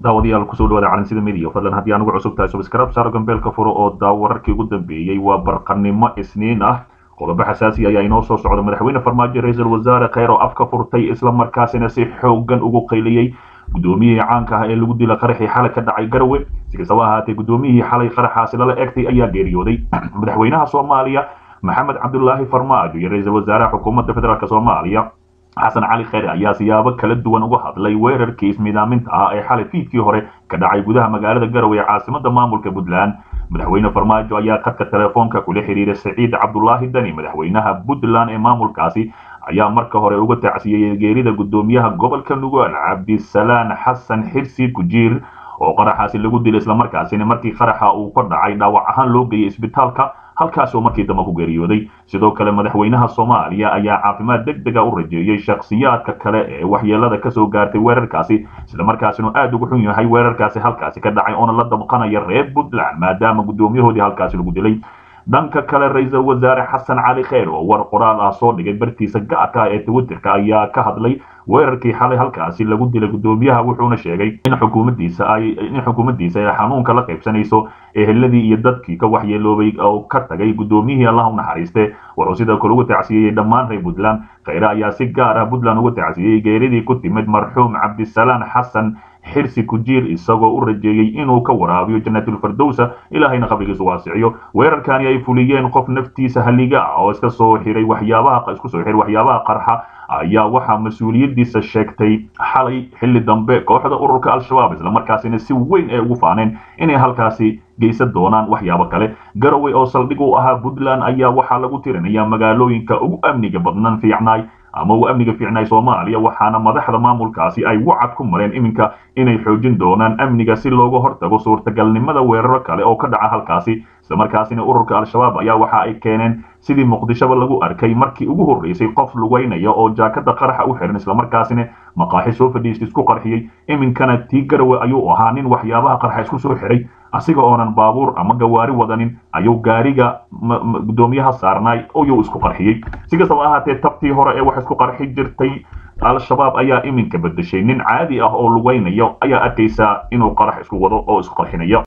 daawadayaal kusoo dhawaada calansida midiya fadlan haddii aan ugu cusub tahay subscribe saaro gambeelka furo oo daawo wararkii ugu dambeeyey waa barqanimo isniin ah qodobo xasaasi ayaa inoo soo socda madaxweyne farmaajo ra-iisul wasaare kheyr oo afka furtay islamarkaasina si xoogan ugu qayliyey guddoomiyihii caanka ah ee lagu dila qaraxii xalay ka dhacay garowe si kastaba ahaatee guddoomiyihii xalay qaraxaasi lala egtay ayaa geeriyooday madaxweynaha soomaaliya maxamed cabdulaahi farmaajo iyo ra-iisul wasaaraha xukuumadda federaalk soomaaliya xasan cali kheyre ayaa siyaabo kala duwan uga hadlay weerarkii ismiidaaminta ah ee xalay fiidkii hore ka dhacay gudaha magaalada garowe ee caasimada maamulka puntland madaxweyne farmaajo ayaa khadka telefoonka kula xiriiray saciid cabdulaahi dani madaxweynaha puntland ee maamulkaasi ayaa marka hore uga tacsiyeyey geerida guddoomiyaha gobolka nugaal cabdisalaan xasan xirsi gujiir oo qaraxaasi lagu dilay islamarkaasina markii qaraxa uu ka dhacay dhaawac ahaan loo geeyay isbitaalka halkaasoo markii dambe ku geeriyooday sidoo kale madaxweynaha soomaaliya ayaa caafimaad deg dega u rajeeyey shakhsiyaadka kale ee waxyeelada kasoo gaartay weerarkaasi islamarkaasina aad ugu xun yahay weerarkaasi halkaasi ka dhacay oona la dabqanaya reer puntland maadaama guddoomiyahoodii halkaasi lagu dilay dhanka kale ra-iisul wasaare xasan cali kheyr oo war qoraal ah soo dhigay bartiisa gaarka ah ee twitterka ayaa ka hadlay weerarkii xalay halkaasi lagu dilay guddoomiyaha wuxuuna sheegay in xukuumaddiisa ay in xukuumaddiisa ay xanuunka la qaybsanayso eheladii iyo dadkii ka waxyeeloobay oo ka tagay guddoomiyihii allah u naxariiste wuxuu sidoo kale uga tacsiyeyey dhammaan reer puntland kheyre ayaa si gaar ah puntland uga tacsiyeyey geeridii ku timid marxuum cabdisalaan xasan xirsi kujiir isagoo u rajeeyey inuu ka waraabiyo jannaatulfardowsa ilaahayna qabrigiisu waasiciyo weerarkani ay fuliyeen qof naftiisa halliga ah oo iska soo xiray waxyaabaha isku soo xiray waxyaabaha qarxa ayaa waxaa mas-uuliyaddiisa sheegtay xalay xilli dambe kooxda ururka al-shabaab islamarkaasina si weyn ay ugu faaneen inay halkaasi geysan doonaan waxyaabo kale garowe oo saldhig u ahaa puntland ayaa waxaa lagu tirinayaa magaalooyinka ugu amniga badnan fiicnaay ama uu amniga fiicnaay soomaaliya waxaana madaxda maamulkaasi ay wacad ku mareen iminka inay xoojin doonaan amniga si looga hortago suurtagalnimada weeraro kale oo ka dhaca halkaasi islamarkaasina ururka al-shabaab ayaa waxa ay keeneen sidii muqdishoba lagu arkay markii ugu horreysay qof lugeynaya oo jaakada qaraxa u xiran islamarkaasina maqaaxi soo fadhiista isku qarxiyey iminkana tii garowe ayuu ahaa nin waxyaabaha qarxa isku soo xiray asiga oonan baabuur ama gawaari wadanin ayuu gaariga guddoomiyaha saarnaay oyuu isku qarxiyey si kastaba ahaatee tabtii hore ee wax isku qarxi jirtay al-shabaab ayaa iminka bedeshay nin caadi ah oo lugeynayo ayaa arkaysaa inuu qarax isku wado oo isku qarxinayo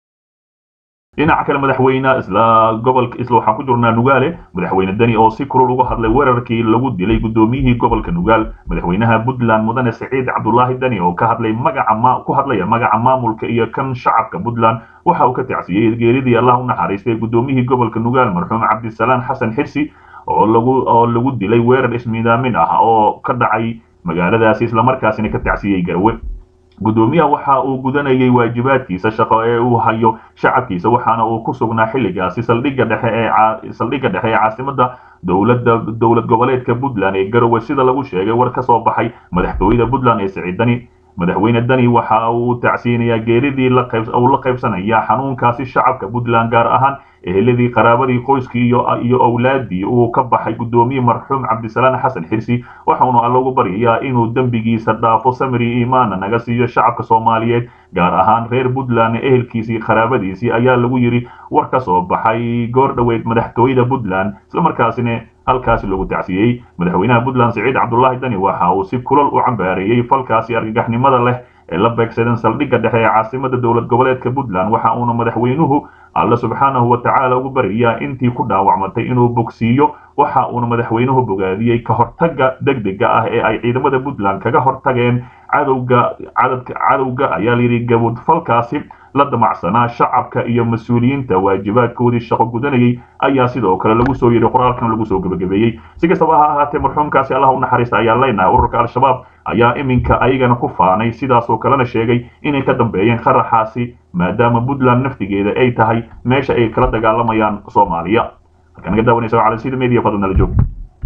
dhinaca kale madaxweyne isla gobolka isla waxaan ku jirnaa nugaale madaxweyne deni oo si kulul uga hadlay weerarkii lagu dilay guddoomiyihii gobolka nugaal madaxweynaha puntland mudane saciid cabdulaahi deni oo ka hadlay magaca ma ku hadlaya magaca maamulka iyo kan shacabka puntland waxa uu ka tacsiyey geeridii allah u naxariistay guddoomiyihii gobolka nugaal marxuum cabdisalaan xasan xirsi oo lagu oo lagu dilay weerar ismiidaamin ah oo ka dhacay magaaladaasi islamarkaasina ka tacsiyey garowe guddoomiyaha waxa uu gudanayay waajibaadkiisa shaqo ee uu hayo shacabkiisa waxaana uu ku sugnaa xilligaasi saldhigga dhexe ee saldhigga dhexe ee caasimada dowladda dowlad goboleedka puntland ee garowe sida lagu sheegay war ka soo baxay madaxtooyada puntland ee siciid dani madaxweyne dani waxa uu tacsiinayaa geeridii uu la qaybsanaya xanuunkaasi shacabka puntland gaar ahaan eheladii qaraabadii qoyskii iyo iyo owlaadii uu ka baxay guddoomiye marxuum cabdisalaan xasan xirsi waxauna alla ugu baryayaa inuu dembigiisa dhaafo samiri iimaana naga siiyo shacabka soomaaliyeed gaar ahaan reer puntland ehelkiisii qaraabadiisii ayaa lagu yidhi war ka soo baxay goor dhoweed madaxtooyada puntland islamarkaasina halkaasi lagu tacsiyey madaxweynaha puntland siciid cabdulaahi dani waxa uu si kulal u cambaareeyey falkaasi argagaxnimada leh ee la beegsadeen saldhigga dhexe ee caasimada dowlad goboleedka puntland waxa uuna madaxweynuhu alle subxaanahu wa tacaala ugu baryayaa intii ku dhaawacmatay inuu bogsiiyo waxa uuna madaxweynuhu bogaadiyey ka hortagga degdega ah ee ay ciidamada puntland kaga hortageen cadowga cadadka cadowga ayaa layidhi gabod falkaasi la damacsanaa shacabka iyo mas-uuliyiinta waajibaadkoodii shaqo gudanayay ayaa sidoo kale lagu soo yidhi qoraalkan lagu soo gebagabeeyey si kastaba ha ahaatee marxuumkaasi allah u naxariista ayaa leenahay ururka al-shabaab ayaa iminka ayagana ku faanay sidaasoo kalena sheegay inay ka dambeeyeen qaraxaasi maadaama puntland naftigeeda ay tahay meesha ay kala dagaalamayaan soomaaliya halka naga daawanaysa waa calansida media fadlan nala joog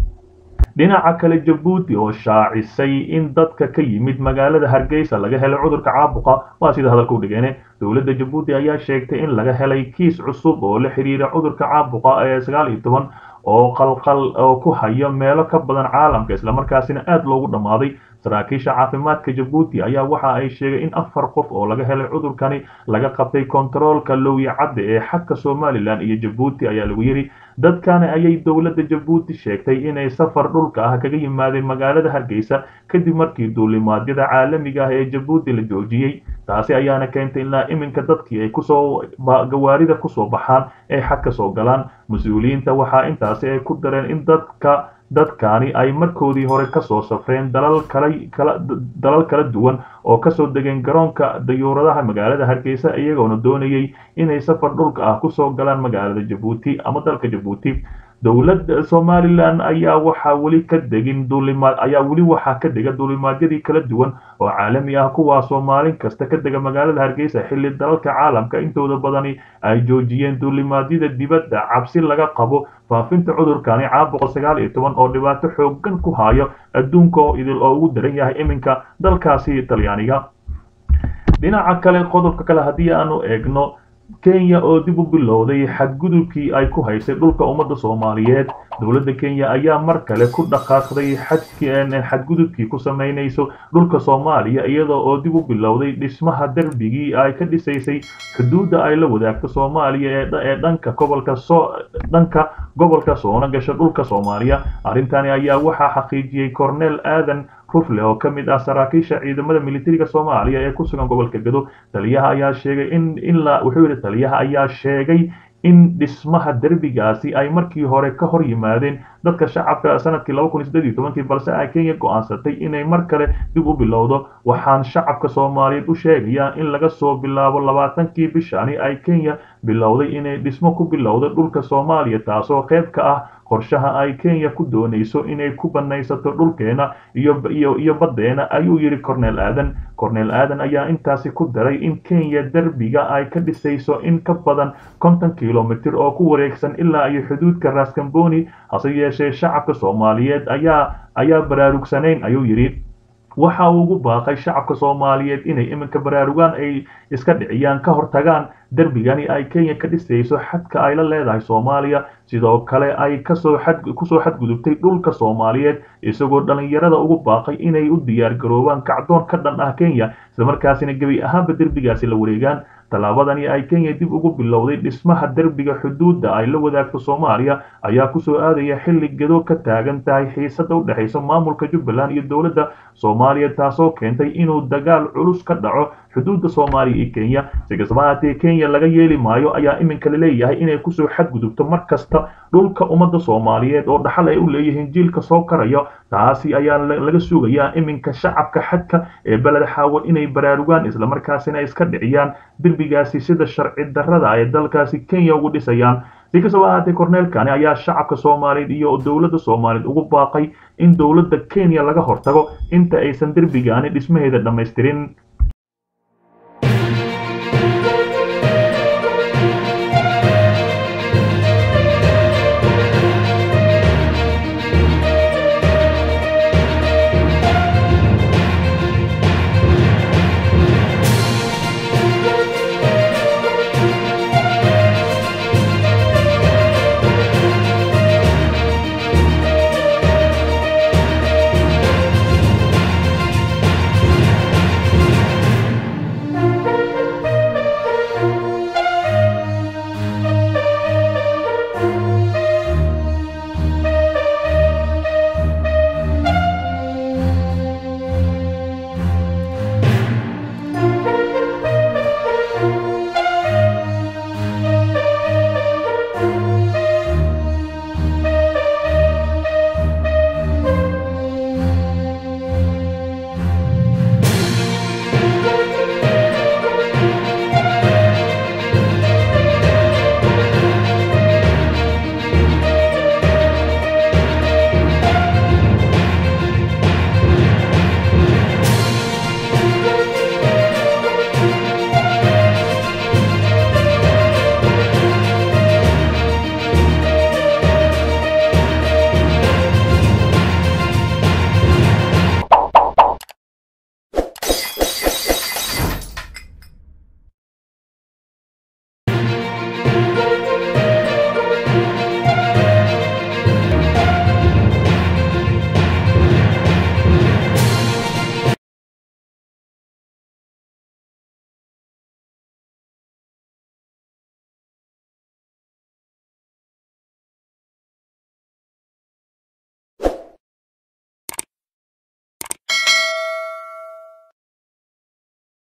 dhinaca kale jabuuti oo shaacisay in dadka ka yimid magaalada hargeysa laga helay cudurka caabuqa waa sida hadalka u dhigeene dowladda jabuuti ayaa sheegtay in laga helay kiis cusub oo la xidhiira cudurka caabuqa ee sagaal iyo toban oo qalqal oo ku haya meelo ka badan caalamka islamarkaasina aad loogu dhammaaday saraakiisha caafimaadka jabuuti ayaa waxa ay sheegay in afar qof oo laga helay cudurkani laga qabtay kontaroolka lowya cadde ee xadka somalilan iyo jabuuti ayaa lagu yidhi dadkani ayay dowladda jabuuti sheegtay inay safar dhulka ah kaga yimaadeen magaalada hargeysa kadib markii duulimaadyada caalamiga ah ee jabuuti la joojiyey taasi ayaana keentay ilaa iminka dadkii ay kusoo gawaarida kusoo baxaan ay xad ka soo galaan mas-uuliyiinta waxaa intaasi ay ku dareen in dadka dadkaani ay markoodii hore kasoo safreen dalal kala kala dalal kala duwan oo kasoo degeen garoonka dayuuradaha magaalada hargeysa iyagoona doonayay inay safar dhulka ah kusoo galaan magaalada jabuuti ama dalka jabuuti dowladda somalilan ayaa waxaa weli ka degin duulimaad ayaa weli waxaa ka dega duulimaadyadii kala duwan oo caalami ah kuwaasoo maalin kasta ka dega magaalada hargeysa xilli dalalka caalamka intooda badani ay joojiyeen duulimaadyada dibadda cabsi laga qabo faafinta cudurkani caabuqa sagaal iyo toban oo dhibaato xoogan ku hayo adduunka oo idil oo ugu daran yahay iminka dalkaasi talyaaniga dhinaca kale qodobka kale haddii aanu eegno kenya oo dib u bilowday xadgudubkii ay ku haysay dhulka ummadda soomaaliyeed dowladda kenya ayaa mar kale ku dhaqaaqday xadgudubkii ku samaynayso dhulka soomaaliya iyadoo oo dib u bilowday dhismaha derbigii ay ka dhisaysay xuduudda ay la wadaagto soomaaliya ee dhanka gobolka soo dhanka gobolka soona gasha dhulka soomaaliya arrintani ayaa waxaa xaqiijiyey cornel aadan rufle oo ka mid ah saraakiisha ciidamada militariga soomaaliya ee ku sugan gobolka gado taliyaha ayaa sheegay in in la wuxuu yidhi taliyaha ayaa sheegay in dhismaha derbigaasi ay markii hore ka hor yimaadeen dadka shacabka sanadkii laba kun iyo siddeed iyo tobankii balse ay kenya go'aansatay inay mar kale dib u bilowdo waxaan shacabka soomaaliyeed u sheegayaa in laga soo bilaabo labaatankii bishani ay kenya bilowday inay dhismo ku bilowdo dhulka soomaaliya taasoo qayb ka ah qorshaha ay kenya ku doonayso inay ku banaysato dhulkeena iyo iyo iyo baddeena ayuu yidhi cornel aadan cornel aadan ayaa intaasi ku daray in kenya derbiga ay ka dhisayso in ka badan konton kilomitir oo ku wareegsan ilaa iyo xuduudka raskamboni hase yeeshee shacabka soomaaliyeed ayaa ayaa baraarugsanayn ayuu yidhi waxa uu ugu baaqay shacabka soomaaliyeed inay iminka baraarugaan ay iska dhiciyaan ka hortagaan derbigani ay kenya ka dhisayso xadka ay la leedahay soomaaliya sidoo kale ay kasoo xad kusoo xadgudubtay dhulka soomaaliyeed isagoo dhallinyarada ugu baaqay inay u diyaar garoobaan kacdoon ka dhan ah kenya islamarkaasina gebi ahaanba derbigaasi la wareegaan tallaabadani ay kenya dib ugu bilowday dhismaha derbiga xuduudda ay la wadaagto soomaaliya ayaa kusoo aadaya xilli gado ka taagan tahay xiisada u dhexaysa maamulka jubbaland iyo dowladda soomaaliya taasoo keentay inuu dagaal culus ka dhaco xuduudda soomaaliya iyo kenya si kastaba haatee kenya laga yeeli maayo ayaa iminka laleeyahay inay kusoo xadgudubto mar kasta dhulka ummadda soomaaliyeed oo dhaxal ay u leeyihiin jiilka soo karayo taasi ayaa laga sugayaa iminka shacabka xadka ee beled xaawo inay baraarugaan islamarkaasina iska dhiciyaan derbigaasi sida sharci darrada ay dalkaasi kenya ugu dhisayaan si kastaba ahaatee korneelkani ayaa shacabka soomaaliyeed iyo dowladda soomaaliyeed ugu baaqay in dowladda kenya laga hortago inta aysan derbigaani dhismaheeda dhammaystirin